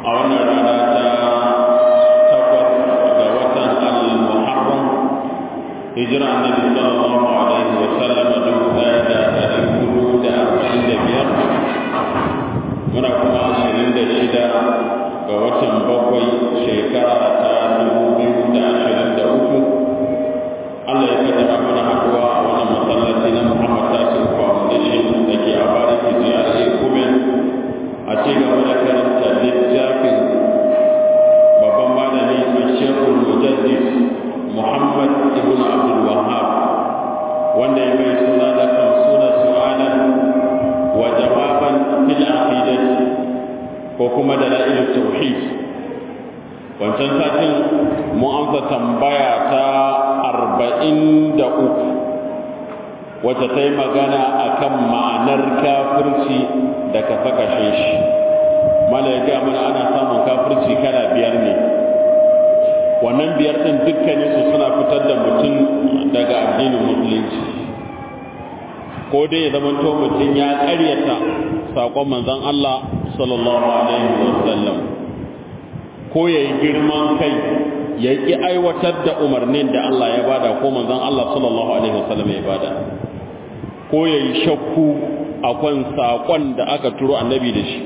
a wannan rana ta takwas ga watan al-muharram hijira annabi sallallahu alaihi wa sallam dubu ɗaya da ɗari hudu da arba'in da biyar muna kuma ashirin da shida ga watan bakwai shekara ta dubu biyu da ashirin da uku Allah ya kaddara mana haɗuwa a wannan masallaci na Muhammad Tasir Foundation da ke a Bariki GRA Kumen a ci gaba da karanta littafin babban malami a Shekul Mujaddid Muhammad Ibn Abdul Wahab wanda ya mai suna da kan suna su'alan wa jawaban fil aqidati ko kuma da la'ilul tauhid wancan satin mu amsa tambaya ta arba'in da uku wacce ta yi magana a kan ma'anar kafirci da ka kashe shi mala ya gaya mana ana samun kafirci kala biyar ne wannan biyar ɗin dukkaninsu suna fitar da mutum daga addinin musulunci ko dai ya zamanto mutum ya ƙaryata saƙon manzon Allah sallallahu alaihi wasallam ko ya yi girman kai ya ƙi aiwatar da umarnin da Allah ya bada ko manzon Allah sallallahu alaihi wasallam ya bada ko ya yi shakku akan saƙon da aka turo annabi da shi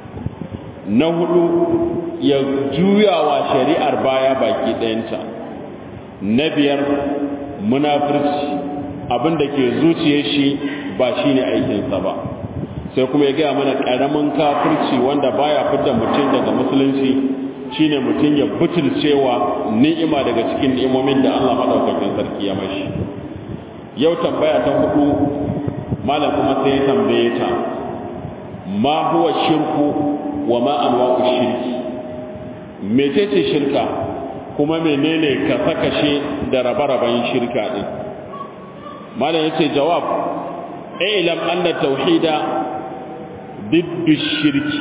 na hudu ya juyawa shari'ar baya baki ɗayanta na biyar munafirci abin da ke zuciyar shi ba shi ne aikinsa ba sai kuma ya gaya mana ƙaramin kafirci wanda baya fidda mutum daga musulunci shine mutum ya butulcewa ni'ima daga cikin ni'imomin da Allah madaukakin sarki ya mashi yau tambaya ta hudu malam kuma sai ya tambaye ta ma huwa shirku wa ma anwa'u shirki mecece shirka kuma menene ka sakashe da rabe-raben shirka din malam yace jawab ilam anna tauhida biddu shirki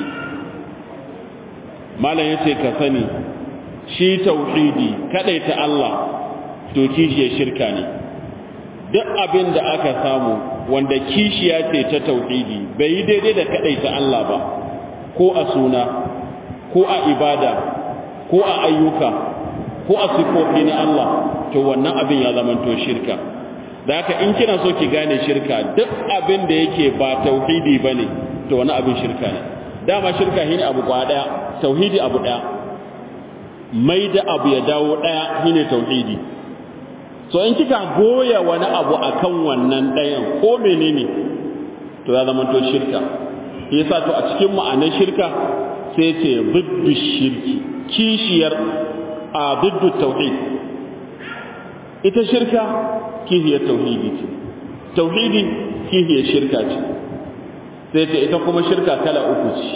malam yace ka sani shi tauhidi ta Allah to kishiya shirka ne duk abin da aka samu wanda kishiya ce ta tauhidi bai yi daidai da ta Allah ba ko a suna ko a ibada ko a ayyuka ko a sifofi na Allah to wannan abin ya zama to shirka da haka in kina so ki gane shirka duk abin da yake ba tauhidi bane to wani abin shirka ne dama shirka shine abu kwa daya tauhidi abu daya mai da abu ya dawo daya shine tauhidi so in kika goya wani abu akan wannan dayan ko menene to ya zama to shirka yasa to a cikin ma'anar shirka sai ce biddu shirki kishiyar a biddu tauhid ita shirka kihiyar tauhidi ce tauhidi kihiyar shirka ce sai ce ita kuma shirka kala uku ce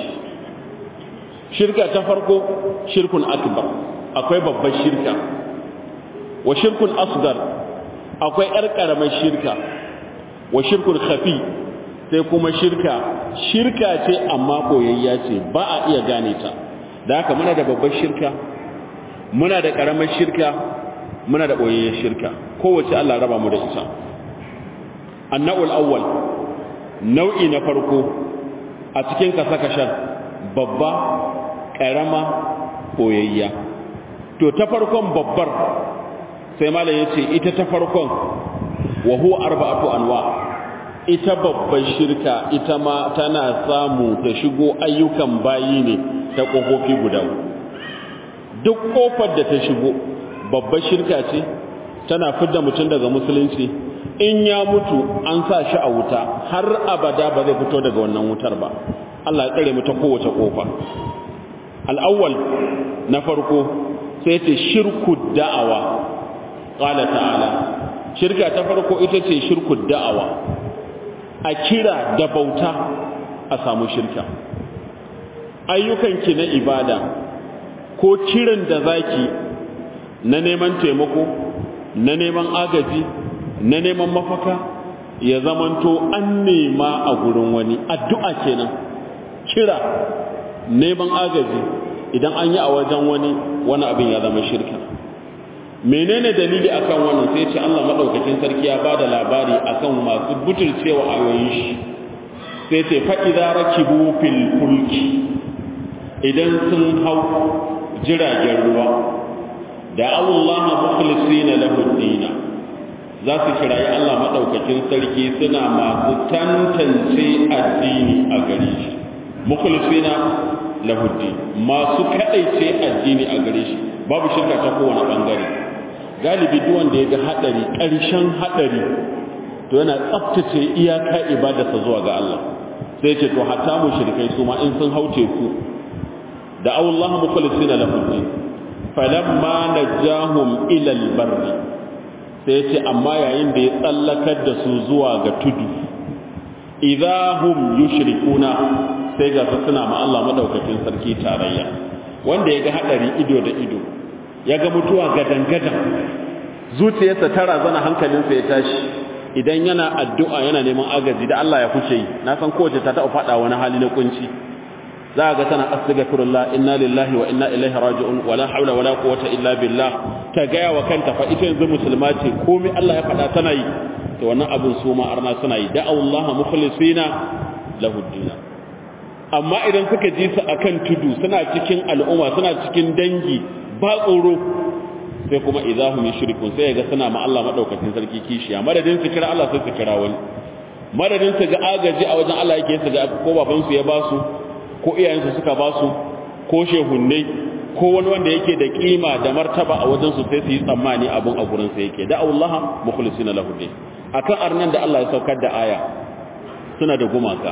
shirka ta farko shirkun akbar akwai babbar shirka wa shirkun asgar akwai yar karamar shirka wa shirkun khafi sai kuma shirka shirka ce amma koyayya ce ba a iya gane ta da haka muna da babbar shirka muna da karamar shirka muna da boyayyar shirka kowace Allah raba mu da ita annawul awwal nau'i na farko a cikin kasakashan babba ƙarama koyayya to ta farkon babbar sai malam yace ita ta farkon wa huwa arba'atu anwa ita babbar shirka ita ma tana samu ta shigo ayyukan bayi ne ta kofofi guda duk kofar da ta shigo babbar shirka ce tana fidda mutum daga musulunci in ya mutu an sa shi a wuta har abada ba zai fito daga wannan wutar ba Allah ya tsare mu ta kowace kofa al-awwal na farko sai ta shirku da'awa qala ta'ala shirka ta farko ita ce shirku da'awa a kira da bauta a samu shirka ayyukanki na ibada ko kiran da zaki na neman taimako na neman agaji na neman mafaka ya zamanto an nema a gurin wani addu'a kenan kira neman agaji idan an yi a wajen wani wani abin ya zama shirka menene dalili akan wannan sai ce Allah madaukakin sarki ya bada labari akan masu butulcewa ayoyin shi sai ce fa idza rakibu fil fulki idan sun hau jiragen ruwa da Allah mukhlisina lahu dina za su kirayi Allah madaukakin sarki suna masu tantance addini a gare shi mukhlisina lahu din masu kadaice addini a gare shi babu shirka ta kowane bangare galibi duk wanda ya ga hadari ƙarshen hadari to yana tsaftace iyaka ibadarsa zuwa ga Allah sai ce to hatta mushrikai su ma in sun haute ku da Allah mukhlisina lahu din falamma najahum ila albarri sai ce amma yayin da ya tsallakar da su zuwa ga tudu idahum yushrikuna sai ga su suna ma Allah madaukakin sarki tarayya wanda ya ga hadari ido da ido ya ga mutuwa gadan gadan zuciyarsa ta razana hankalinsa ya tashi idan yana addu'a yana neman agaji da Allah ya kuce yi na san kowace ta taɓa faɗa wani hali na kunci za ga tana astaghfirullah inna lillahi wa inna ilaihi raji'un wala hawla wala quwwata illa billah ta gaya wa kanta fa ita yanzu musulma ce komai Allah ya faɗa tana yi to wannan abin su ma arna suna yi da'a Allah mukhlisina lahu dinna amma idan suka ji su akan tudu suna cikin al'umma suna cikin dangi ba tsoro sai kuma idahum yushrikun sai ga suna ma Allah madaukakin sarki kishiya madadin su kira Allah sai su kira wani madadin su ga agaji a wajen Allah yake su ga ko baban su ya ba su ko iyayensu suka ba su ko shehunnai ko wani wanda yake da kima da martaba a wajen su sai su yi tsammani abun a gurin sa yake da Allah mukhlisina lahu din akan arnan da Allah ya saukar da aya suna da gumaka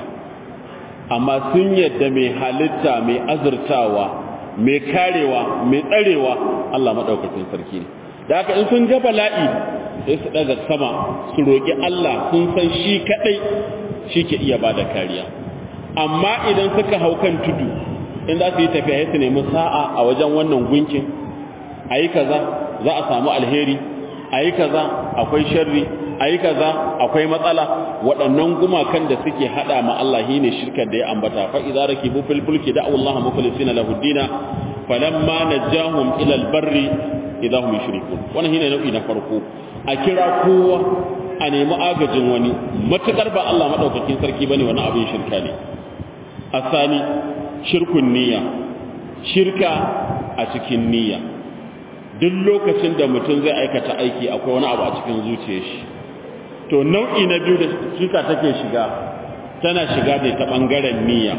amma sun yadda mai halitta mai azurtawa mai karewa mai tsarewa Allah madaukakin sarki ne da haka in sun ga bala'i sai su daga sama su roki Allah sun san shi kadai shi ke iya bada kariya amma idan suka hau kan tudu in za su yi tafiya su nemi sa'a a wajen wannan gunkin ayi kaza za a samu alheri ayi kaza akwai sharri ayi kaza akwai matsala waɗannan gumakan da suke hada ma Allah shine shirkar da ya ambata fa idza rakibu fil fulki da'u Allah mukhlisina lahu dina falamma najahum ila al barri idza hum yushrikun wannan shine nau'i na farko a kira kowa a nemi agajin wani matukar ba Allah madaukakin sarki bane wannan abin shirka ne asani shirkun niyya shirka a cikin niyya duk lokacin da mutum zai aikata aiki akwai wani abu a cikin zuciyar shi to nau'i na biyu da shirka take shiga tana shiga ne ta bangaren niyya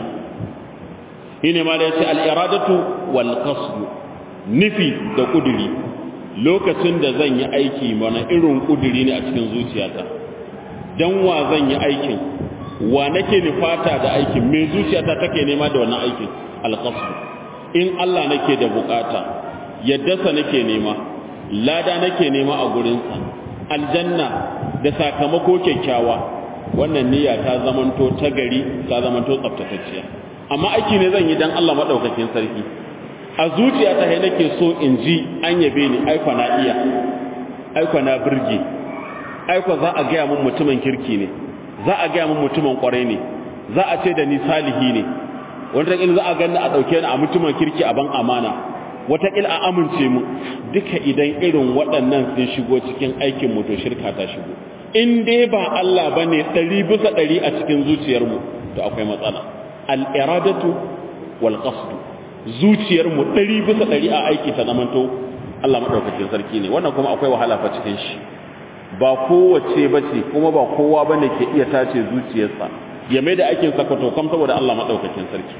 shine ma da yace al-iradatu wal qasd nufi da kuduri lokacin da zan yi aiki mana irin kuduri ne a cikin zuciyata dan wa zan yi aikin wa nake nufata da aikin me zuciyata take nema da wannan aikin al-qasd in Allah nake da bukata yaddasa nake nema lada nake nema a gurinsa aljanna da sakamako kyakkyawa wannan niyya ta zamanto ta gari ta zamanto tsaftatacciya amma aiki ne zan yi dan Allah madaukakin sarki a zuciya ta hai nake so in ji an yabe ni aiko na iya aiko na burge aiko za a gaya mun mutumin kirki ne za a gaya mun mutumin kwarai ne za a ce da ni salihi ne wanda za a ganni a dauke ni a mutumin kirki a ban amana wataƙil a amince mu duka idan irin waɗannan sun shigo cikin aikin mu to shirka ta shigo in dai ba Allah ba ne ɗari bisa ɗari a cikin zuciyarmu to akwai matsala al'iradatu wal qasdu zuciyarmu ɗari bisa ɗari a aiki ta zamanto Allah maɗaukakin sarki ne wannan kuma akwai wahala fa cikin shi ba kowace ba ce kuma ba kowa ba ne ke iya tace zuciyarsa ya mai da aikin sakwato kam saboda Allah maɗaukakin sarki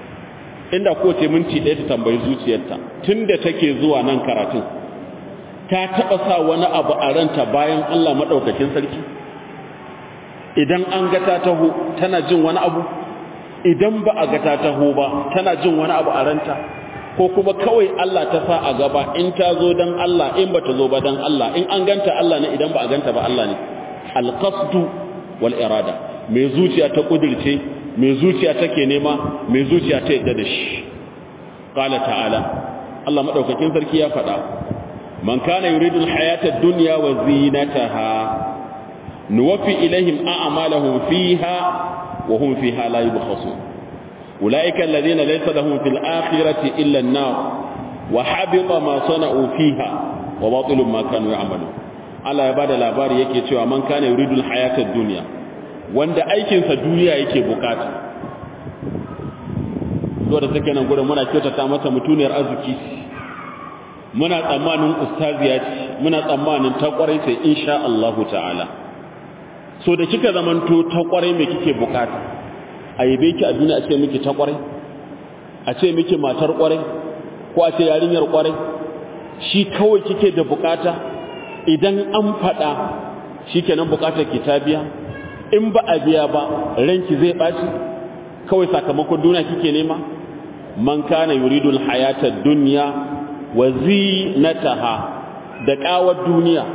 inda kowace minti ɗaya ta tambayi zuciyarta tun da take zuwa nan karatun ta taɓa sa wani abu a ranta bayan Allah maɗaukakin sarki idan an ga ta taho tana jin wani abu idan ba a ga ta taho ba tana jin wani abu a ranta ko kuma kawai Allah ta sa a gaba in ta zo dan Allah in ba ta zo ba dan Allah in an ganta Allah ne idan ba a ganta ba Allah ne alqasdu wal irada mai zuciya ta kudirce mai zuciya take nema mai zuciya ta yadda da shi qala ta'ala Allah madaukakin sarki ya faɗa man kana yuridu al-hayata ad-dunya wa zinataha nuwaffi ilaihim a'malahum fiha wa hum fiha la yubkhasun ulaika alladhina laysa lahum fil akhirati illa an-nar wa habita ma sana'u fiha wa batilun ma kanu ya'malun Allah ya bada labari yake cewa man kana yuridu al-hayata ad-dunya wanda aikinsa duniya yake bukata da take nan gurin muna kyautata mata mutuniyar arziki muna tsammanin ustaziya ce muna tsammanin ta kwarai sai insha Allah ta'ala so da kika zamanto ta kwarai me kike bukata a yabe ki a duniya a ce miki ta kwarai a ce miki matar kwarai ko a ce yarinyar kwarai shi kawai kike da bukata idan an faɗa shikenan bukatar ki ta biya in ba a biya ba ranki zai ɓaci kawai sakamakon duniya kike nema man kana yuridul hayata dunya wa zinataha da kawar duniya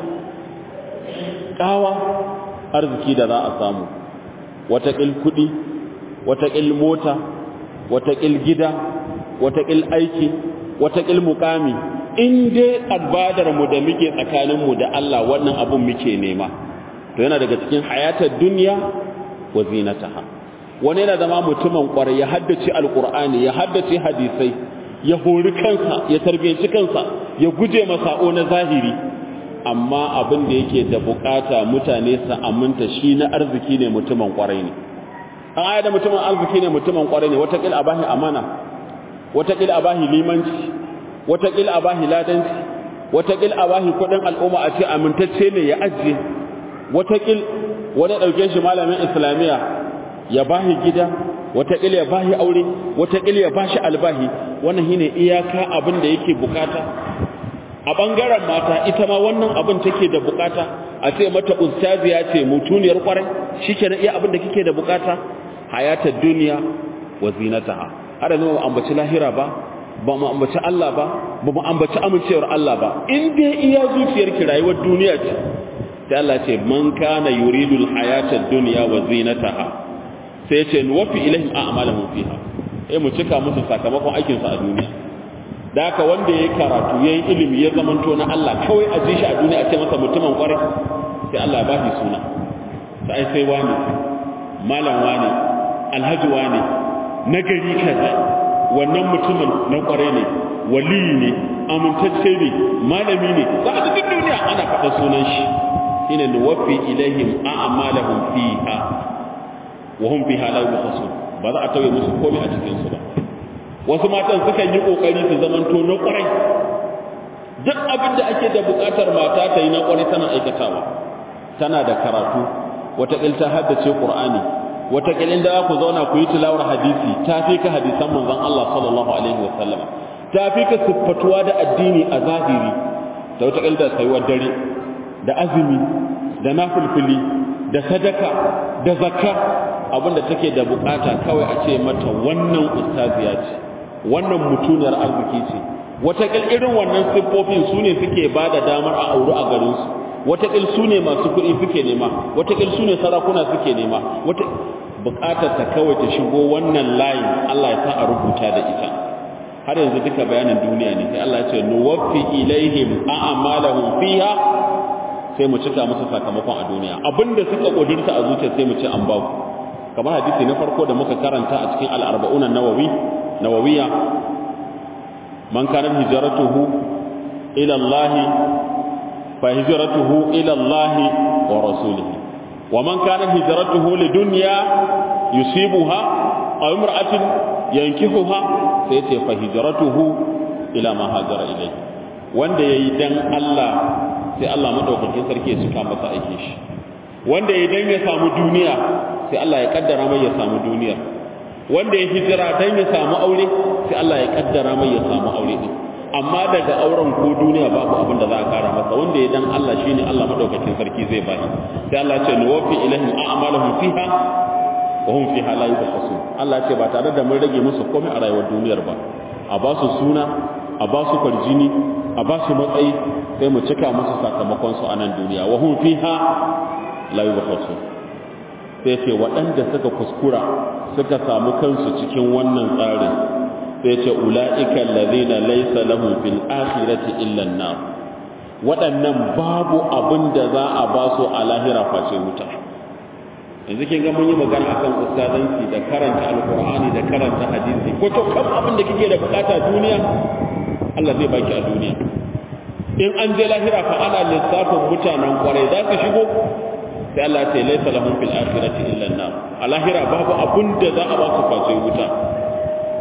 kawa arziki da za a samu watakil kudi watakil mota watakil gida watakil aiki watakil mukami in dai albadar mu da muke tsakanin mu da Allah wannan abun muke nema to yana daga cikin hayatar duniya wa zinataha wani yana zama mutumin kwarai ya haddace alkur'ani ya haddace hadisai ya hori kansa ya tarbiyanci kansa ya guje masa'o na zahiri amma abin da yake da bukata mutane su aminta shi na arziki ne mutumin kwarai ne an aya da mutumin arziki ne mutumin kwarai ne watakil a bahi amana watakil a bahi limanci watakil a bahi ladanci watakil a bahi kudin al'umma a ce amintacce ne ya ajiye watakil wani ɗauke shi malamin islamiyya ya bahi gida wataƙila ya bahi aure wataƙila ya bashi albahi wannan shine iyaka abin da yake bukata a bangaren mata ita ma wannan abin take da bukata a ce mata ustaziya ce mutuniyar kwarai shikenan iya abin da kike da bukata hayatar duniya wa zinataha har yanzu ba ambaci lahira ba ba mu ambaci Allah ba ba mu ambaci amincewar Allah ba in dai iya zuciyarki rayuwar duniya ce sai Allah ce man kana yuridul hayatad dunya wa zinataha sai ce nuwafi ilaihim a'malahum fiha eh mu cika musu sakamakon aikin sa a duniya da haka wanda yayi karatu yayi ilimi ya zamanto na Allah kawai a ji shi a duniya a ce masa mutumin kwarai sai Allah ba shi suna sai sai wani malam wani alhaji wani nagari kaza wannan mutumin na kwarai ne wali ne amintacce ne malami ne za a cikin duniya ana faɗa sunan shi shine nuwafi ilaihim a'malahum fiha wahum fiha la yubkhasun ba za a tauye musu komai a cikin su ba wasu matan sukan yi kokari su zamanto na kwarai duk abin da ake da bukatar mata ta yi na kwarai tana aikatawa tana da karatu wataƙil ta haddace qur'ani wataƙil inda za ku zauna ku yi tilawar hadisi ta fi ka hadisan manzon Allah sallallahu alaihi wa sallama ta fi ka siffatuwa da addini a zahiri da wataƙil da tsayuwar dare da azumi da nafilfili da sadaka da zakka abinda take da bukata kawai a ce mata wannan ustaziya ce wannan mutuniyar arziki ce watakil irin wannan siffofin su ne suke ba da damar a auri a garinsu watakil su ne masu kuɗi suke nema watakil su ne sarakuna suke nema bukatar ta kawai ta shigo wannan layin Allah ya sa a rubuta da ita har yanzu duka bayanin duniya ne sai Allah ya ce nuwaffi ilaihim a'malahum fiha sai mu cika musu sakamakon a duniya abinda suka kudurta a zuciya sai mu ce an ba ku kamar hadisi na farko da muka karanta a cikin al-arba'un an-nawawi nawawiya man kana hijratuhu ila Allah fa hijratuhu ila Allah wa rasulihi wa man kana hijratuhu lidunya yusibuha aw imra'atin yankihuha sai ce fa hijratuhu ila ma hajara ilayhi wanda yayi dan Allah sai Allah madaukakin sarki ya cika masa aikin shi wanda idan ya samu duniya sai Allah ya kaddara mai ya samu duniya wanda ya hijira dan ya samu aure sai Allah ya kaddara mai ya samu aure din amma daga auren ko duniya babu abin da za a kara masa wanda ya dan Allah shine Allah madaukakin sarki zai bani sai Allah ya ce nuwaffi ilaihim a'malahum fiha wa hum fiha la yubkhasun Allah ya ce ba tare da mun rage musu komai a rayuwar duniyar ba a ba su suna a ba su kwarjini a ba su matsayi sai mu cika musu sakamakon su a nan duniya wa hum fiha la yubkhasun sai ce waɗanda suka kuskura suka samu kansu cikin wannan tsarin sai ce ula'ika allazina laysa lahum fil akhirati illa an-nar waɗannan babu abin da za a ba su a lahira face wuta yanzu kin ga mun yi magana akan ustazanci da karanta alqur'ani da karanta hadisi ko to kam abin da kike da bukata duniya Allah zai baki a duniya in an je lahira fa ana lissafin mutanen kwarai za su shigo sai Allah ce laisa lahum fil akhirati illa an-nar a lahira babu abun da za a ba su face wuta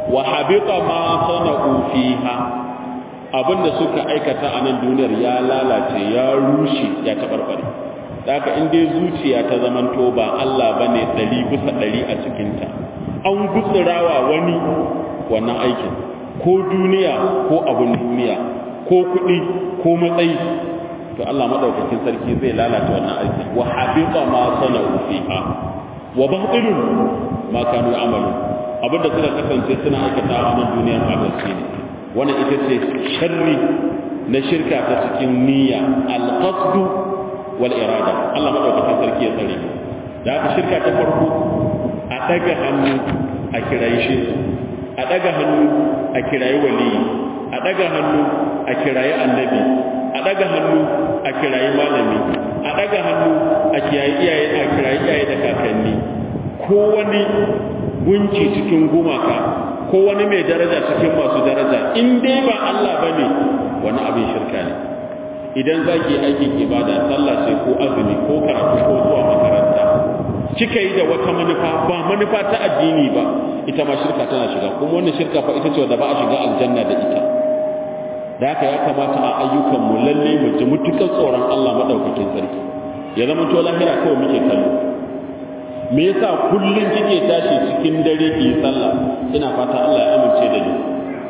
wa habita ma sana'u fiha abinda suka aikata a nan duniyar ya lalace ya rushe ya tabarbare da haka in dai zuciya ta zamanto ba Allah bane ɗari bisa ɗari a cikinta an gutsurawa wani wannan aikin ko duniya ko abin duniya ko kuɗi ko matsayi to Allah madaukakin sarki zai lalata wannan aiki wa habita ma sana'u fiha wa batilun ma kanu amalu abinda suka kasance suna aikata a nan duniyar abaci ne wannan ita ce sharri na shirka ta cikin niyya al-qasdu wal irada Allah madaukakin sarki ya tsare da haka shirka ta farko a daga hannu a kirayi shi a daga hannu a kirayi waliyi a daga hannu a kirayi annabi a daga hannu a kirayi malami a daga hannu a kiyaye iyaye a kirayi iyaye da kakanni ko wani gunki cikin gumaka ko wani mai daraja cikin masu daraja in dai ba Allah bane wani abin shirka ne idan zaki aikin ibada sallah sai ko azumi ko karatu ko zuwa makaranta kika yi da wata manufa ba manufa ta addini ba ita ma shirka tana shiga kuma wannan shirka fa ita ce wanda ba a shiga aljanna da ita da haka ya kamata a ayyukan mu lalle mu ji mutukan tsoron Allah madaukakin sarki ya zama to lahira kawai muke kallo me yasa kullun kike tashi cikin dare ki sallah ina fata Allah ya amince da ni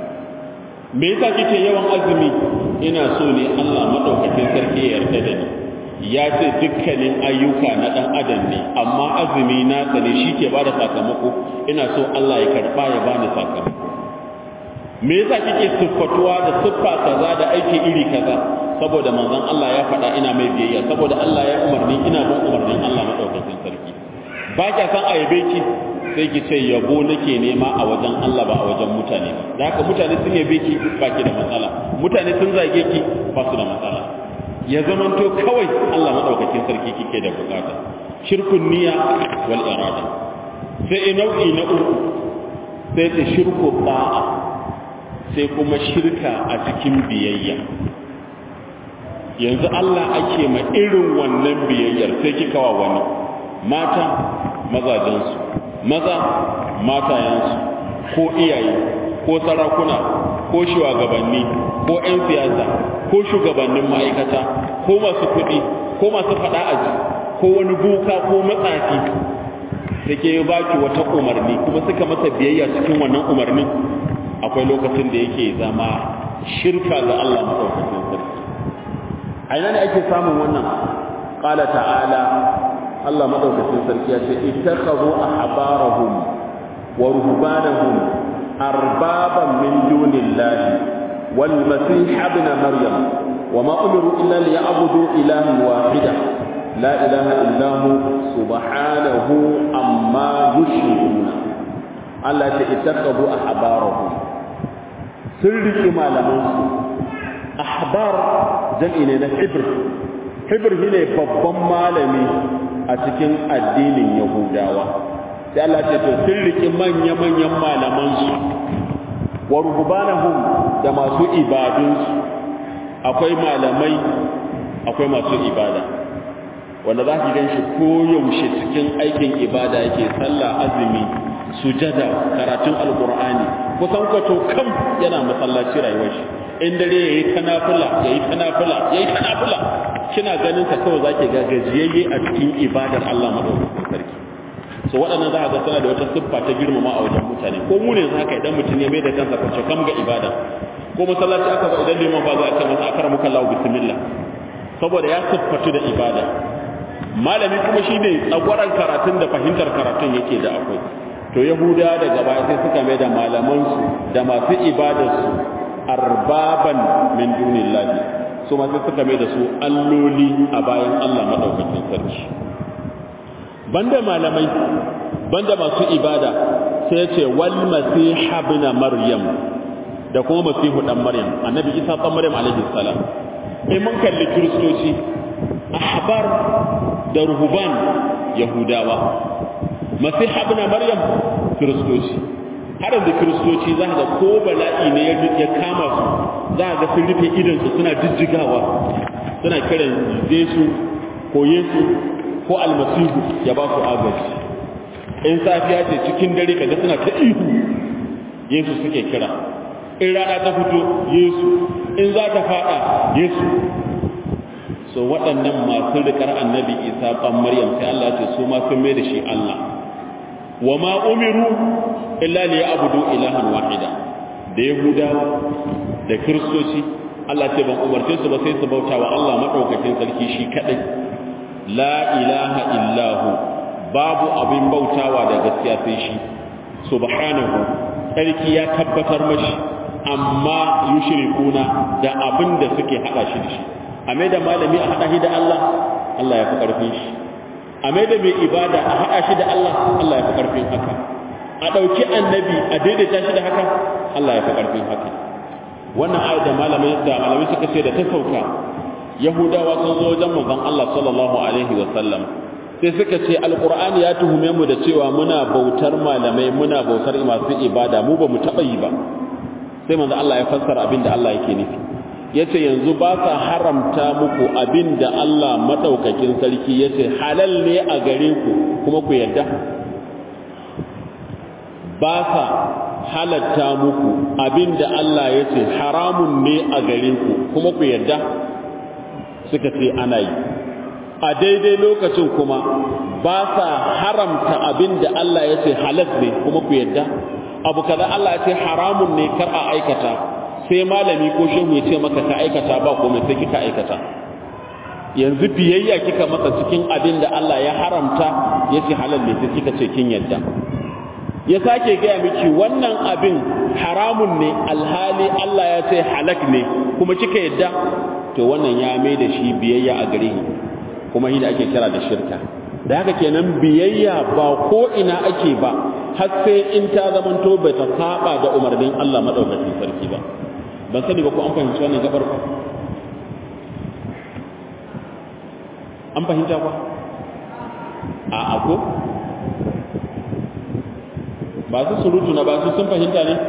me yasa kike yawan azumi ina so ne Allah madaukakin sarki ya yarda da ni ya ce dukkanin ayyuka na dan adam ne amma azumi na tsane shi ke bada sakamako ina so Allah ya karba ya bani sakamako me yasa kike siffatuwa da siffa kaza da aiki iri kaza saboda manzon Allah ya faɗa ina mai biyayya saboda Allah ya umarni ina bin umarnin Allah madaukakin sarki ba kya san ayabe ki sai ki ce yabo nake nema a wajen Allah ba a wajen mutane ba da haka mutane sun yabe ki ba ki da matsala mutane sun zage ki ba su da matsala ya zamanto kawai Allah madaukakin sarki kike da bukata shirkun niyya wal irada sai nau'i na uku sai ta shirku ta'a sai kuma shirka a cikin biyayya yanzu Allah ake ma irin wannan biyayyar sai kika wa wani mata mazajensu maza matayensu ko iyaye ko sarakuna ko shugabanni ko 'yan siyasa ko shugabannin ma'aikata ko masu kuɗi ko masu faɗa aji ko wani buka ko matsafi da ke baki wata umarni kuma suka masa biyayya cikin wannan umarnin akwai lokacin da yake zama shirka ga Allah maɗaukakin sarki a ina ne ake samun wannan ƙala ta'ala Allah madaukakin sarki ya ce ittakhadhu ahbarahum wa ruhbanahum arbaban min dunillahi wal masih ibn maryam wama umiru illa liya'budu ilahan wahida la ilaha illa hu subhanahu amma yushrikuna Allah ya ittakhadhu ahbarahum sun riki malaman su ahbar jam'i ne na hibr hibr shine babban malami a cikin addinin Yahudawa sai Allah ce to sun riki manya-manyan malamansu wa ruhbanahum da masu ibadunsu akwai malamai akwai masu ibada wanda za ki ganshi koyaushe cikin aikin ibada yake sallah azumi sujada karatun alqur'ani kusan kwato kam yana masallaci rayuwar shi in dare yayi tanafula yayi tanafula yayi tanafula kina ganin sa kawai zaki ga gajiyayye a cikin ibadar Allah madaukakin sarki so waɗannan za a ga suna da wata siffa ta girmama a wajen mutane ko mu ne za ka idan mutum ya mai da kansa kwace kam ga ibada ko masallaci aka zo idan liman ba za a ce masa akara muka lahu bismillah saboda ya siffatu da ibada malami kuma shine tsagwaran karatun da fahimtar karatun yake da akwai to yahuda daga baya sai suka mai da malamansu da masu ibadarsu arbaban min dunillahi su ma sai suka mai da su alloli a bayan Allah madaukakin sarki banda malamai banda masu ibada sai ce wal masih ibn maryam da kuma masihu dan maryam annabi isa dan maryam alaihi salam eh mun kalli kristoci ahbar da ruhban yahudawa masih ibn maryam kristoci har da kristoci za ga ko bala'i ne ya kama su za ga sun rufe idan su suna jijjigawa suna kiran Yesu ko Yesu ko almasihu ya ba su agaji in safiya ce cikin dare kaga suna ta ihu yesu suke kira in rana ta fito yesu in za ta fada yesu so waɗannan masu rikar annabi isa ban maryam sai Allah ce su ma sun mai da shi Allah wa ma umiru illa li ya'budu ilahan wahida da yahudawa da kiristoci Allah ce ban umarce su ba sai su bauta wa Allah madaukakin sarki shi kadai la ilaha illahu babu abin bautawa da gaskiya sai shi subhanahu sarki ya tabbatar mashi amma yushrikuna da abin da suke hada shi da shi a mai da malami a hada shi da Allah Allah ya fi karfin shi a mai da mai ibada a hada shi da Allah Allah ya fi karfin haka a dauki annabi a daidaita shi da haka Allah ya fi karfin haka wannan ayat da malamai da malamai suka ce da ta sauka yahudawa sun zo wajen manzon Allah sallallahu alaihi wa sallam sai suka ce alqur'ani ya tuhume mu da cewa muna bautar malamai muna bautar masu ibada mu ba mu taba yi ba sai manzo Allah ya fassara abin da Allah yake nufi yace yanzu ba sa haramta muku abin da Allah madaukakin sarki yace halal ne a gare ku kuma ku yarda ba sa halatta muku abin da Allah yace haramun ne a gare ku kuma ku yarda suka ce ana yi a daidai lokacin kuma ba sa haramta abin da Allah yace halal ne kuma ku yarda abu kaza Allah ya ce haramun ne kar a aikata sai malami ko shehu ya ce maka ka aikata ba komai sai kika aikata yanzu biyayya kika masa cikin abin da Allah ya haramta ya ce halal ne sai kika ce kin yadda ya sake gaya miki wannan abin haramun ne alhali Allah ya ce halak ne kuma kika yadda to wannan ya mai da shi biyayya a gare kuma shi da ake kira da shirka da haka kenan biyayya ba ko ina ake ba har sai in ta zamanto bai ta saba da umarnin Allah madaukakin sarki ba ban sani ba ko an fahimci wannan gabar ba an fahimta ba a ako ba su surutu na ba su sun fahimta ne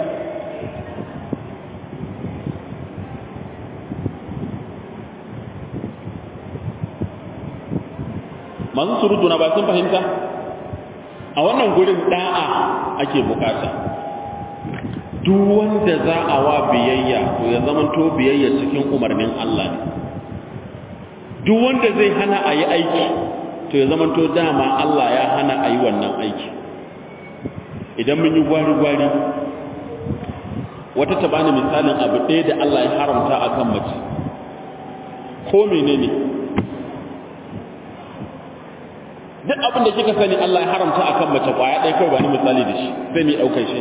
masu surutu na ba sun fahimta a wannan gurin da'a ake bukata duk wanda za a wa biyayya to ya zamanto biyayya cikin umarnin Allah ne duk wanda zai hana a yi aiki to ya zamanto dama Allah ya hana a yi wannan aiki idan mun yi gwari-gwari wata ta bani misalin abu ɗaya da Allah ya haramta a kan mace ko menene duk abin da kika sani Allah ya haramta a kan mace ƙwaya ɗaya kawai ba ni misali da shi sai mai ɗaukar shi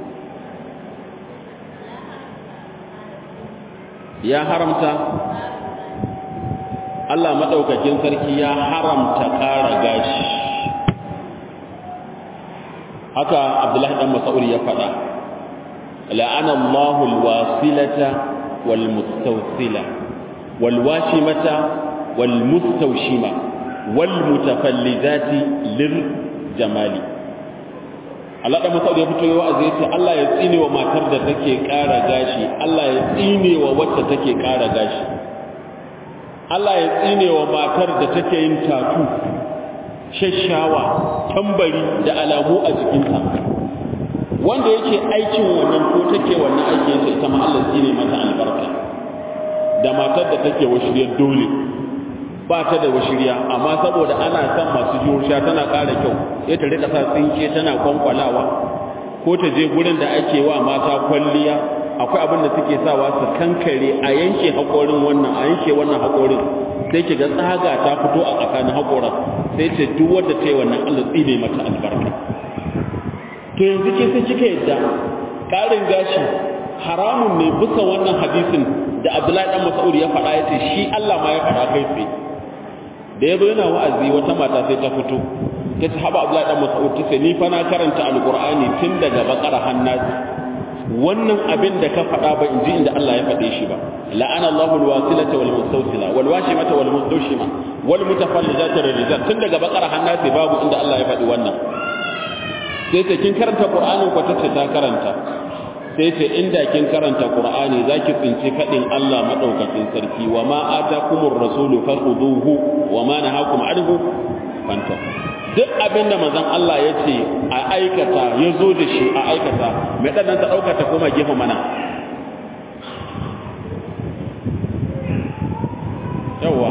ya haramta Allah maɗaukakin sarki ya haramta ƙara gashi haka abdullahi ɗan mas'ud ya faɗa la'ana Allahu alwasilata wal mustawsila wal washimata wal mustawshima wal mutafallidati lir jamali Allah da Mas'ud ya fito wa'azi yace Allah ya tsine wa matar da take ƙara gashi Allah ya tsine wa wacce take ƙara gashi Allah ya tsine wa matar da take yin tatu shashawa tambari da alamu a jikinta wanda yake aikin wannan ko take wannan aiki yace ita ma Allah tsine mata albarka da matar da take washiriyar dole ba ta da washiriya amma saboda ana son masu jurusha tana ƙara kyau sai ta rika sa tsinke tana kwankwalawa ko ta je gurin da ake wa mata kwalliya akwai abin da suke sawa su kankare a yanke haƙorin wannan a yanke wannan haƙorin sai ki ga tsaga ta fito a tsakanin haƙoran sai ce duk wanda ta yi wannan Allah tsine mata albarka to yanzu ke sai kika yadda ƙarin gashi haramun ne bisa wannan hadisin da Abdullahi dan Mas'ud ya faɗa yace shi Allah ma ya faɗa kai tsaye da yazo yana wa'azi wata mata sai ta fito ta ce haba Abdullahi dan Mas'ud ta ce ni fa na karanta alqur'ani tun daga bakara hannasi wannan abin da ka faɗa ba in ji inda Allah ya faɗe shi ba la'ana Allahu alwasilata wal mustawsila wal washimata wal mustawshima wal mutafallijata rijal tun daga bakara hannasi babu inda Allah ya faɗi wannan sai ta kin karanta qur'anin ko ta ce ta karanta sai ce inda kin karanta qur'ani zaki tsinci kadin Allah madaukakin sarki wa ma atakumur rasulu fakhuduhu wa ma nahakum anhu fantahu duk abin da manzon Allah ya ce a aikata ya zo da shi a aikata mai ɗannan ta ɗauka ta koma gefe mana yawa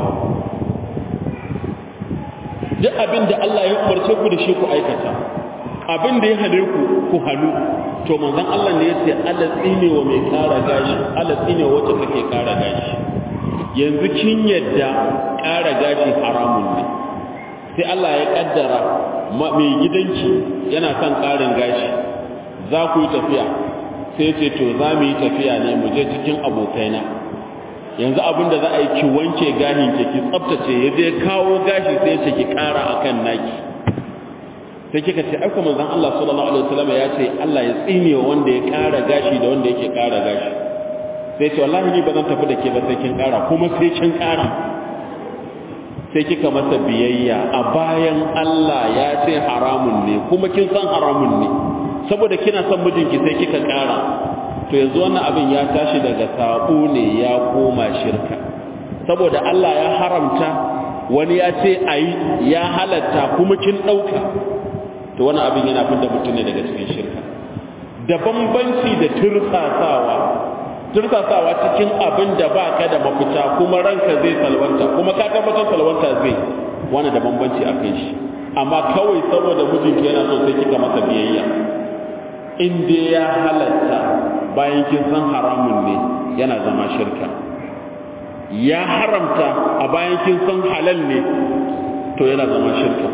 duk abin da Allah ya umarce ku da shi ku aikata abin da ya hane ku ku hannu to manzon Allah ne ya ce Allah tsine wa mai kara gashi Allah tsine wa wacce take kara gashi yanzu kin yadda kara gashi haramun ne sai Allah ya kaddara mai gidanki yana son karin gashi za ku yi tafiya sai ce to za mu yi tafiya ne mu je cikin abokaina yanzu abin da za a yi ki wanke gashin ki ki tsaftace ya je kawo gashi sai ce ki kara akan naki sai kika ce aiko manzon Allah sallallahu alaihi wasallam ya ce Allah ya tsine wanda ya kara gashi da wanda yake kara gashi sai ce wallahi ni ba zan tafi da ke ba sai kin kara kuma sai kin kara sai kika masa biyayya a bayan Allah ya ce haramun ne kuma kin san haramun ne saboda kina son mijinki sai kika kara to yanzu wannan abin ya tashi daga sabo ne ya koma shirka saboda Allah ya haramta wani ya ce ayi ya halatta kuma kin dauka to wannan abin yana fitar mutum ne daga cikin shirka da bambanci da tursasawa tursasawa cikin abin da ba ka da mafita kuma ranka zai salwanta kuma ka tabbatar salwanta zai wani da bambanci a kai shi amma kawai saboda mijinki yana so sai kika masa biyayya in dai ya halatta bayan kin san haramun ne yana zama shirka ya haramta a bayan kin san halal ne to yana zama shirka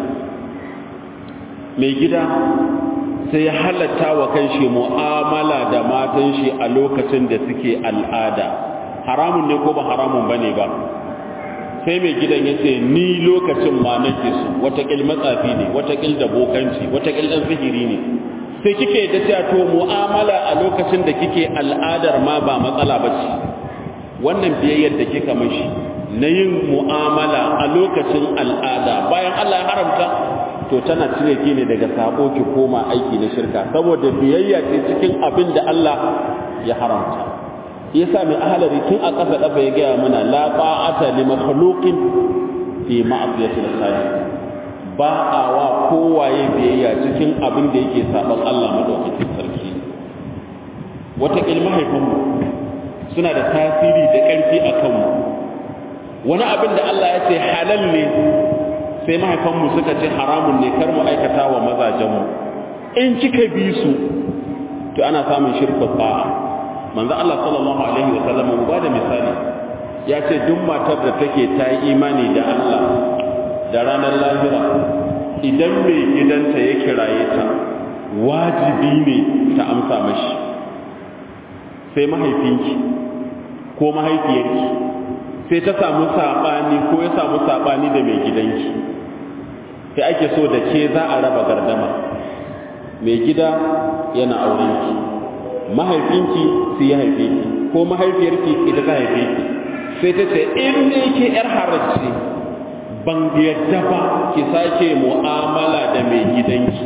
mai gida sai ya halatta wa kanshi mu'amala da matan shi a lokacin da suke al'ada haramun ne ko ba haramun bane ba sai mai gidan ya ce ni lokacin ma nake su watakil matsafi ne watakil da bokanci watakil ɗan sihiri ne sai kike da cewa to mu'amala a lokacin da kike al'adar ma ba matsala ba ce wannan biyayyar da kika mashi na yin mu'amala a lokacin al'ada bayan Allah ya haramta to tana cire ki ne daga sabo ki koma aiki na shirka saboda biyayya ce cikin abin da Allah ya haramta yasa mai ahalari tun a ƙasa ƙasa ya gaya mana la ta'ata li makhluqin fi ma'siyati al-khaliq ba a wa kowaye biyayya cikin abin da yake saban Allah madaukakin sarki wata mahaifinmu suna da tasiri da ƙarfi a kanmu wani abin da Allah ya ce halal ne sai mahaifanmu suka ce haramun ne kar mu aikata wa mazajenmu in kika bi su to ana samun shirka ba'a manzo Allah sallallahu alaihi wa sallam ba da misali ya ce duk matar da take ta yi imani da Allah da ranar lahira idan mai gidanta ya kiraye ta wajibi ne ta amsa mashi sai mahaifinki ko mahaifiyarki sai ta samu saɓani ko ya samu saɓani da mai gidanki sai ake so da ke za a raba gardama mai gida yana aurenki mahaifinki su ya haife ki ko mahaifiyarki ita ta haife ki sai ta ce in ne ke yar haracci ban yadda ba ki sake mu'amala da mai gidanki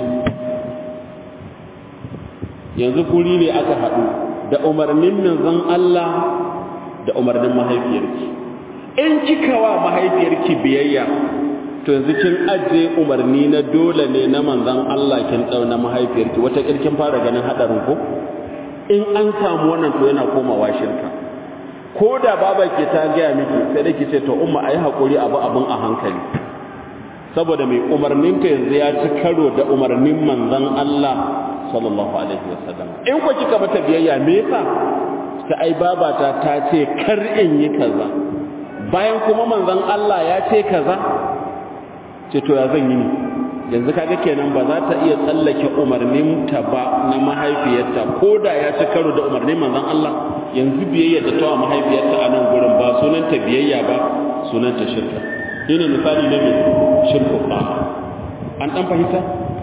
yanzu kuri ne aka haɗu da umarnin manzon Allah da umarnin mahaifiyarki in kika wa mahaifiyarki biyayya to yanzu kin aje umarni na dole ne na manzon Allah kin dau na mahaifiyarki wata kirkin fara ganin hadarin ko in an samu wannan to yana komawa shirka ko da baba ke ta gaya miki sai da ce to umma ayi hakuri abu abun a hankali saboda mai umarnin ka yanzu ya ci karo da umarnin manzon Allah sallallahu alaihi wasallam in ko kika mata biyayya me yasa ta ai babata ta ce kar in yi kaza bayan kuma manzon Allah ya ce kaza ce to ya zan yi ne yanzu kaga kenan ba za ta iya tsallake umarnin ta ba na mahaifiyarta ko da ya ci karo da umarnin manzon Allah yanzu biyayya da tawa mahaifiyarta a nan gurin ba sunanta biyayya ba sunanta shirka shine misali na mai shirku ba an dan fahimta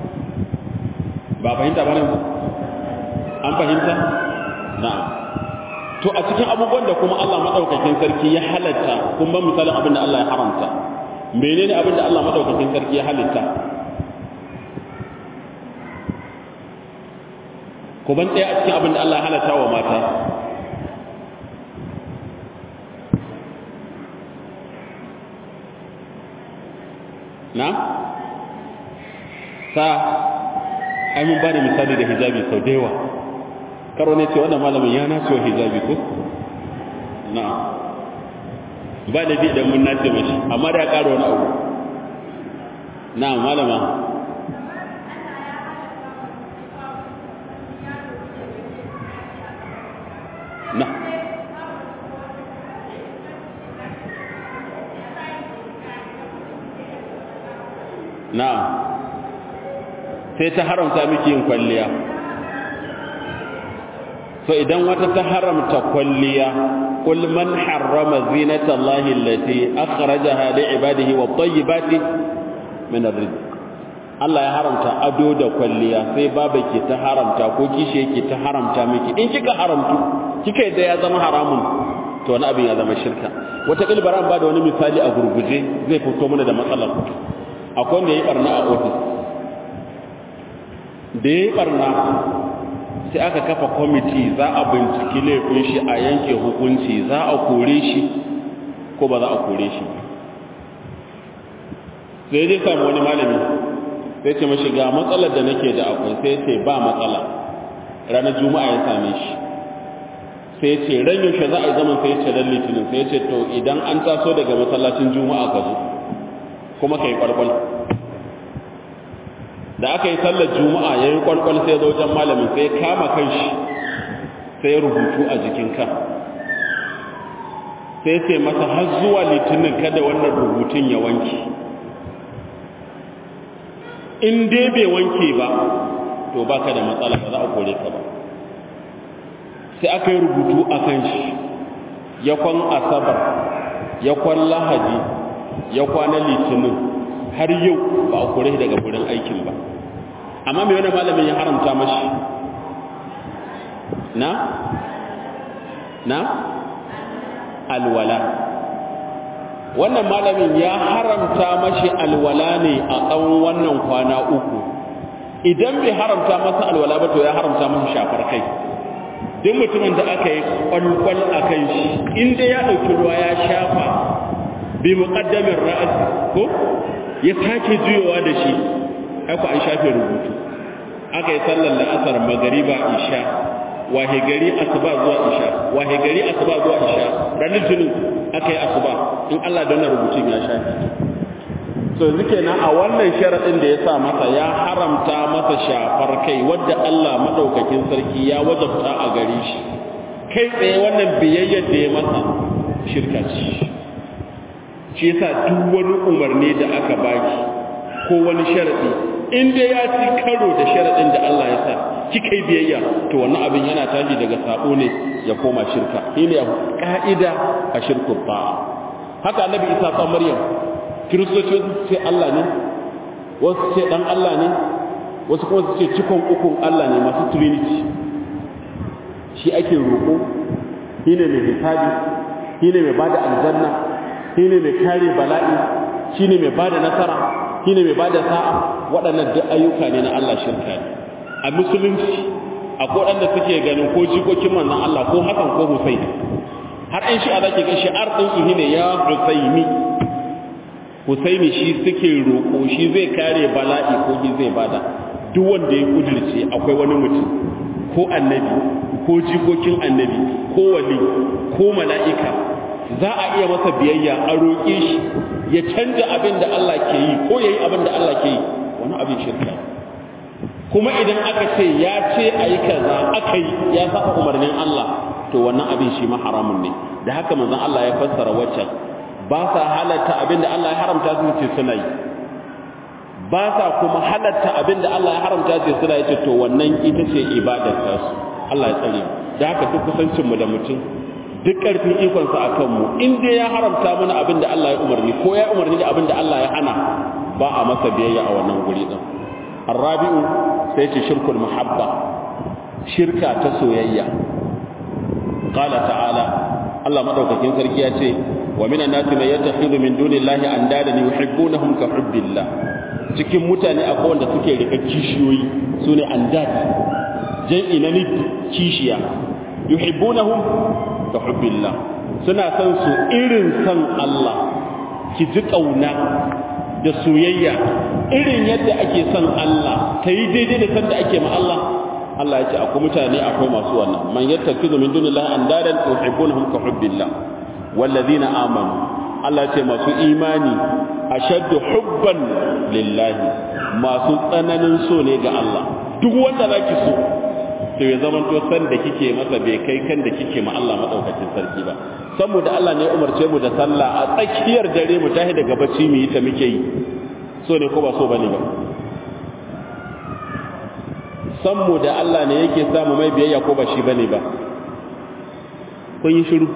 ba fahimta ba ne an fahimta na'am to a cikin abubuwan da kuma Allah madaukakin sarki ya halatta kun ba misalin abin da Allah ya haramta menene abin da Allah madaukakin sarki ya halitta ko ban tsaya a cikin abin da Allah ya halatta wa mata na sa ai mun ba da misali da hijabi sau da yawa karo ne ce wannan malamin ya nace wa hijabi ko na'am ba da bi idan mun nace mashi amma da ya ƙara wani abu na'am malama na na'am sai ta haramta miki yin kwalliya so idan wata ta haramta kwalliya qul man harrama zinata allahi allati akhrajaha li ibadihi wat tayyibati min ar-rizq Allah ya haramta ado da kwalliya sai baba ke ta haramta ko kishi yake ta haramta miki in kika haramtu kika yadda ya zama haramun to wani abin ya zama shirka wata kilbaran ba da wani misali a gurguje zai fito mana da matsalar akwai wanda ya yi barna a ofis da ya yi barna sai aka kafa kwamiti za a binciki laifin shi a yanke hukunci za a kore shi ko ba za a kore shi sai dai samu wani malami sai ce mashi ga matsalar da nake da akwai sai ce ba matsala ranar juma'a ya same shi sai ce ran yaushe za a yi zaman sai ce ran litinin sai ce to idan an taso daga masallacin juma'a ka zo kuma ka yi kwalkwal da aka yi sallar juma'a ya yi kwalkwal sai zo wajen malamin sai kama kanshi sai rubutu a jikin kan sai ce masa har zuwa litinin kada wannan rubutun ya wanke in dai bai wanke ba to baka da matsala ba za a kore ka ba sai aka yi rubutu a kan shi ya kwan asabar ya kwan lahadi ya kwana litinin har yau ba a kore daga wurin aikin ba amma mai wani malamin ya haramta mashi na na alwala wannan malamin ya haramta mashi alwala ne a tsawon wannan kwana uku idan bai haramta masa alwala ba to ya haramta masa shafar kai duk mutumin da aka yi kwalkwal a kan shi inda ya ɗauki ruwa ya shafa bi muƙaddamin ra'as ko ya sake juyowa da shi haka an shafe rubutu aka yi sallar la'asar magariba isha wahe gari asuba zuwa isha wahe gari asuba zuwa isha ranar jinin aka yi asuba in Allah don rubutun ya shafe so yanzu kenan a wannan sharaɗin da ya sa masa ya haramta masa shafar kai wadda Allah madaukakin sarki ya wajabta a gare shi kai tsaye wannan biyayyar da ya masa shirka ce shi yasa duk wani umarni da aka baki ko wani sharaɗi in dai ya ci karo da sharaɗin da Allah ya sa kika yi biyayya to wannan abin yana tashi daga sabo ne ya koma shirka shine ka'ida a shirku ba'a haka annabi Isa ta Maryam kiristoci ce Allah ne wasu ce dan Allah ne wasu kuma su ce cikon ukun Allah ne masu trinity shi ake roƙo shi ne mai hisabi shi ne mai bada aljanna shi ne mai kare bala'i shi ne mai bada nasara shi ne mai bada sa'a waɗannan duk ayyuka ne na Allah shirka ne a musulunci akwai waɗanda suke ganin ko jikokin manzon Allah ko hakan ko Husaini har in shi a zaki ga shi'ar ɗin su ne ya Husaini Husaini shi suke roƙo shi zai kare bala'i ko shi zai bada duk wanda ya kudirce akwai wani mutum ko annabi ko jikokin annabi ko wali ko mala'ika za a iya masa biyayya a roƙe shi ya canja abin da Allah ke yi ko ya yi abin da Allah ke yi wani abin shirka kuma idan aka ce ya ce a yi kaza aka yi ya saba umarnin Allah to wannan abin shi ma haramun ne da haka manzon Allah ya fassara waccan ba sa halatta abinda Allah ya haramta su ce suna yi ba sa kuma halatta abinda Allah ya haramta ce suna yi to wannan ita ce ibadar ta su Allah ya tsare mu da haka duk kusancin mu da mutum duk karfin ikon sa akan mu in dai ya haramta mana abinda Allah ya umarni ko ya umarni da abinda Allah ya hana ba a masa biyayya a wannan guri din arabi'u sai ce shirkul muhabba shirka ta soyayya qala ta'ala Allah madaukakin sarki ya ce wa minan nasi man yattakhidhu min dunillahi andadan yuhibbunahum ka hubbillah cikin mutane akwai wanda suke rika kishiyoyi sune andad jam'i na nid kishiya yuhibbunahum ka hubbillah suna san su irin san Allah ki ji kauna da soyayya irin yadda ake son Allah ta yi daidai da sanda ake ma Allah Allah ya ce akwai mutane akwai masu wannan man yattakizu min dunillahi andadan tuhibbunhum ka hubbillah wallazina amanu Allah ya ce masu imani ashaddu hubban lillahi masu tsananin so ne ga Allah duk wanda zaki so to ya zama to san da kike masa bai kai kan da kike ma Allah madaukakin sarki ba saboda Allah ne ya umarce mu da sallah a tsakiyar dare mu tahi daga bacci mu yi ta muke yi so ne ko ba so bane ba san mu da Allah ne yake samu mai biyayya ko ba shi bane ba kun yi shiru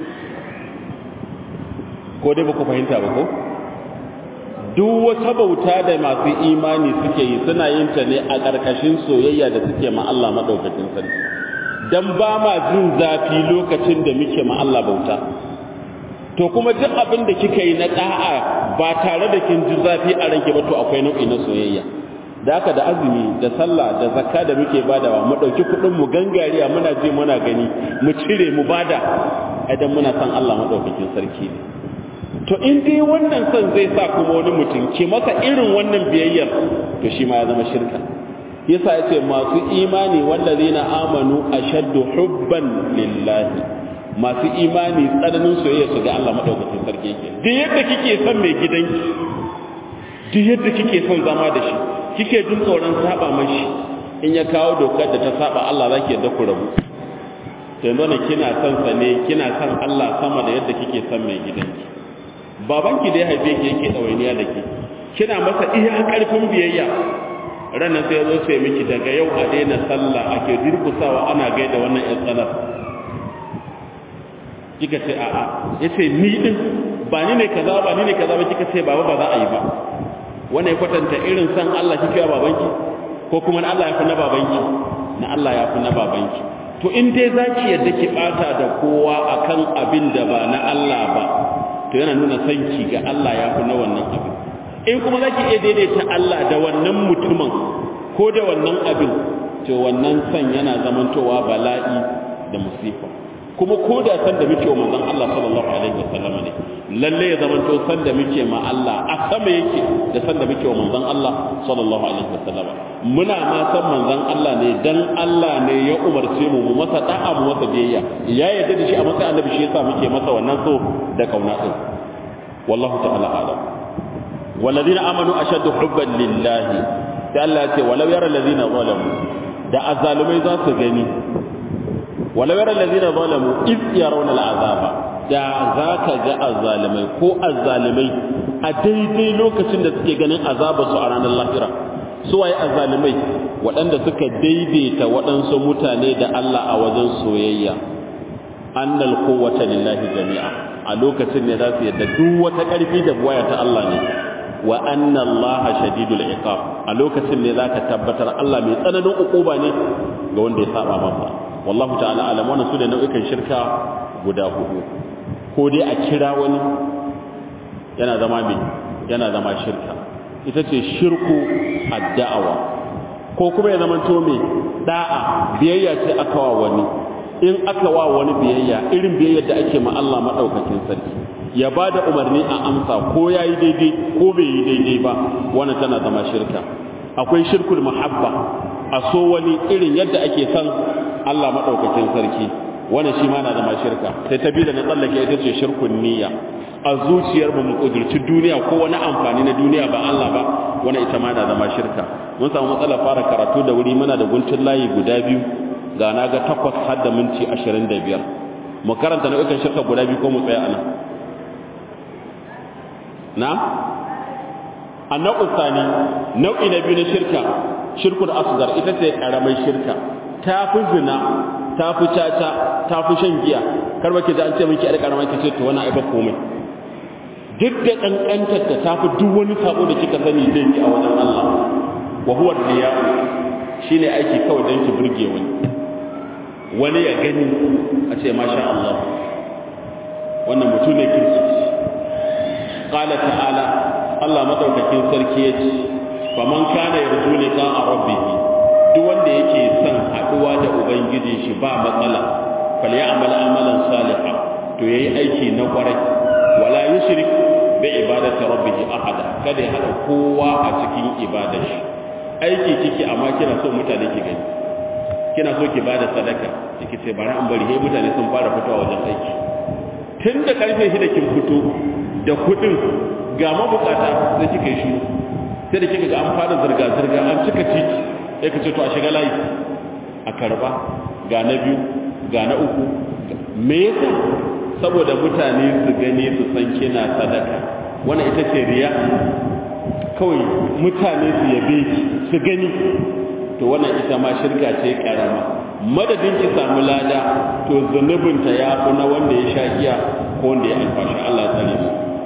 ko dai ba ku fahimta ba ko duk wata bauta da masu imani suke yi suna yin ta ne a ƙarƙashin soyayya da suke ma Allah maɗaukakin sarki dan ba ma jin zafi lokacin da muke ma Allah bauta to kuma duk abin da kika yi na ɗa'a ba tare da kin ji zafi a ranke ba to akwai nau'i na soyayya da haka da azumi da sallah da zakka da muke badawa mu ɗauki kuɗin mu gangariya muna je muna gani mu cire mu bada idan muna san Allah maɗaukakin sarki ne to in dai wannan son zai sa kuma wani mutum ke masa irin wannan biyayyar to shi ma ya zama shirka yasa yace masu imani wallazina amanu ashaddu hubban lillahi masu imani tsananin soyayya su ga Allah madaukakin sarki yake duk yadda kike son mai gidanki duk yadda kike son zama da shi kike jin tsoron saba mashi in ya kawo dokar da ta saba Allah zaki yadda ku rabu yanzu ne kina son sa ne kina son Allah sama da yadda kike son mai gidanki babanki da ya haife ki yake ɗawainiya da ke kina masa iya ƙarfin biyayya ranar sai ya zo sai miki daga yau a daina sallah ake durkusawa ana gaida wannan ƴan tsanar kika ce a'a ya ce ni din ba ni ne kaza ba ni ne kaza ba kika ce baba ba za a yi ba wannan ya kwatanta irin san Allah kike wa babanki ko kuma na Allah ya fi na babanki na Allah ya fi na babanki to in dai zaki yadda ki bata da kowa akan abin da ba na Allah ba to yana nuna sanki ga Allah ya fi na wannan abin in kuma za ki iya daidaita Allah da wannan mutumin ko da wannan abin to wannan san yana zamantowa bala'i da musifa kuma ko da san da muke wa manzon Allah sallallahu alaihi wasallam ne lalle ya zamanto san da muke ma Allah a sama yake da san da muke wa manzon Allah sallallahu alaihi wasallam muna ma san manzon Allah ne dan Allah ne ya umarce mu mu masa da'a mu masa biyayya ya yarda da shi a matsayin annabi shi yasa muke masa wannan so da kauna din wallahu ta'ala alam walladhina amanu ashaddu hubban lillahi da Allah ya ce walau yara alladhina zalamu da azzalumai za su gani walau yara alladhina zalamu iz yarawna al'azaba da zaka ga azzalumai ko azzalumai a daidai lokacin da suke ganin azaba su a ranar lahira su waye azzalumai waɗanda suka daidaita waɗansu mutane da Allah a wajen soyayya annal quwwata lillahi jami'a a lokacin ne za su yadda duk wata ƙarfi da buwaya ta Allah ne wa anna Allah shadidul iqab a lokacin ne zaka tabbatar Allah mai tsananin ukuba ne ga wanda ya saba masa wallahu ta'ala alam wannan su da nau'ikan shirka guda hudu ko dai a kira wani yana zama mai yana zama shirka ita ce shirku ad-da'awa ko kuma ya zama to mai da'a biyayya ce aka wa wani in aka wa wani biyayya irin biyayyar da ake ma Allah madaukakin sarki ya ba da umarni a amsa ko ya yi daidai ko bai yi daidai ba wannan tana zama shirka akwai shirkul muhabba a so wani irin yadda ake son Allah madaukakin sarki wannan shi ma na zama shirka sai ta bi da na tsallake ita ce shirkun niyya a zuciyar mu mu kudurci duniya ko wani amfani na duniya ba Allah ba wannan ita ma na zama shirka mun samu matsalar fara karatu da wuri muna da guntun layi guda biyu ga na ga takwas har da minti ashirin da biyar mu karanta nau'ikan shirka guda biyu ko mu tsaya anan na annau sani nau'i na biyu na shirka shirkul asgar ita ce karamar shirka ta fi zina ta fi caca ta fi shan giya kar ba ki ji an ce miki yar karamar ki ce to wannan ai ba komai duk da kankantar ta ta fi duk wani sabo da kika sani zai yi a wajen Allah wa huwa riya shine aiki kawai dan ki burge wani wani ya gani a ce masha Allah wannan mutum ne kirki qala ta'ala Allah madaukakin sarki yace faman kana yarju liqa rabbih duk wanda yake son haduwa da ubangiji shi ba matsala falyamal amalan salihan to yayi aiki na kwarai wala yushrik bi ibadati rabbih ahada kada ya hada kowa a cikin ibadar shi aiki kike amma kina so mutane ki gani kina so ki bada sadaka kike ce bari an bari he mutane sun fara fitowa wajen aiki tun da karfe shida kin fito da kudin ga mabukata sai kika yi shiru sai da kika ga an fara zirga zirga an cika titi sai ka ce to a shiga layi a karba ga na biyu ga na uku me yasa saboda mutane su gani su san kina sadaka wannan ita ce riya kawai mutane su yabe ki su gani to wannan ita ma shirka ce karama madadin ki samu lada to zunubinta ya fi na wanda ya sha giya ko wanda ya alfashi Allah ya tsare mu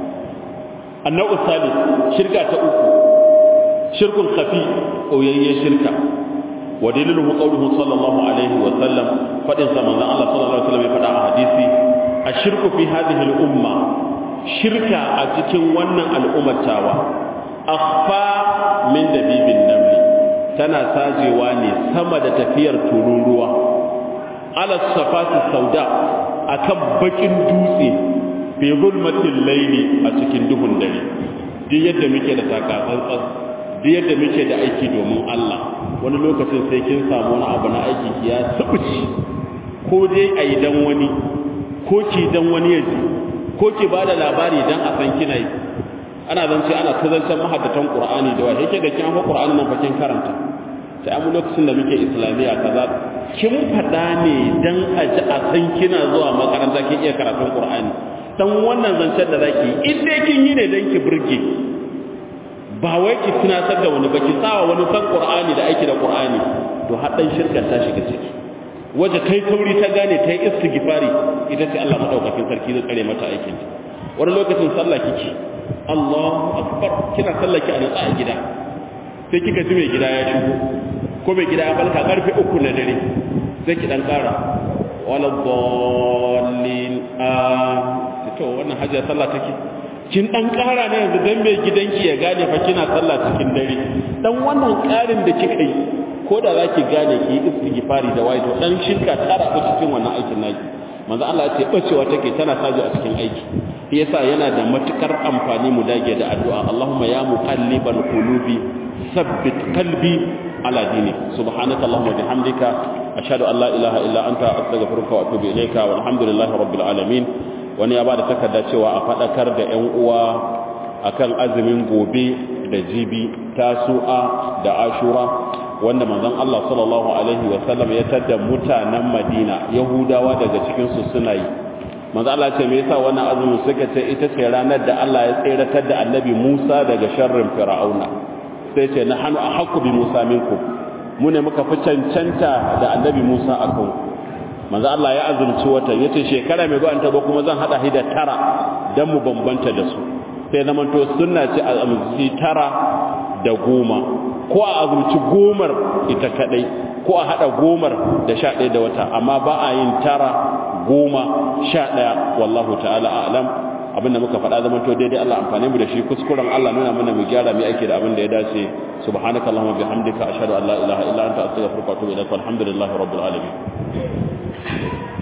annau salis shirka ta uku shirkun khafi koyayye shirka wa daliluhu qawluhu sallallahu alaihi wa sallam fadin sa manzon Allah sallallahu alaihi wa sallam ya fada a hadisi ashirku fi hadhihi al-umma shirka a cikin wannan al'ummatawa akhfa min dabibin namli tana sajewa ne sama da tafiyar tururuwa ala safati sauda akan bakin dutse fi zulmatil layli a cikin duhun dare duk yadda muke da takatsantsan duk yadda muke da aiki domin Allah wani lokacin sai kin samu wani abu na aiki ki ya sabuci ko dai a yi dan wani ko ki dan wani ya ji ko ki bada labari dan a san kina yi ana zance ana ta zancen mahaddatan qur'ani da wai yake ga kin hawo qur'ani nan fa kin karanta sai amma lokacin da muke islamiya kaza kin fada ne dan a ji a san kina zuwa makaranta kin iya karatun qur'ani dan wannan zancen da zaki in dai kin yi ne dan ki burge ba wai ki tunatar da wani ba ki sawa wani san qur'ani da aiki da qur'ani to hadan shirkan ta shiga ciki waje kai tauri ta gane ta yi istighfari ita ce Allah madaukakin sarki zai tsare mata aikin wani lokacin sallah kike Allahu akbar kina sallah ki a nutsa a gida sai kika ji mai gida ya shigo ko mai gida ya balka karfe uku na dare sai ki dan kara wala dallin a to wannan hajjar sallah take kin dan kara ne yanzu dan mai gidanki ya gane fa kina sallah cikin dare dan wannan karin da kika yi ko da zaki gane ki istighfari da waito dan shirka tara ku cikin wannan aikin naki manzo Allah ya ce bacewa take tana saji a cikin aiki shi yasa yana da matukar amfani mu dage da addu'a Allahumma ya muqallibal qulubi sabbit qalbi ala dini subhanaka allahumma bihamdika ashhadu an la ilaha illa anta astaghfiruka wa atubu ilayka walhamdulillahi rabbil alamin wani ya bada takarda cewa a fadakar da ƴan uwa akan azumin gobe da jibi tasu'a da ashura wanda manzon Allah sallallahu alaihi wa sallam ya tada mutanen Madina Yahudawa daga cikin su suna yi manzo Allah ce me yasa wannan azumin suka ce ita ce ranar da Allah ya tseratar da Annabi Musa daga sharrin Fir'auna sai ce na hanu ahqqu bi Musa minkum mu ne muka fi cancanta da Annabi Musa akan manzo Allah ya azumci wata yace shekara mai zuwa ta ba kuma zan hada hida tara dan mu bambanta da su sai zaman to sunna ce azumci tara da goma ko a azumci gomar ita kadai ko a hada gomar da sha ɗaya da wata amma ba a yin tara goma sha ɗaya wallahu ta'ala a'lam abinda muka faɗa zaman to daidai Allah amfani mu da shi kuskuren Allah nuna mana mu gyara mu ake da abin da ya dace subhanaka allahumma bihamdika ashhadu an la ilaha illa anta astaghfiruka wa atubu ilaik walhamdulillahi rabbil alamin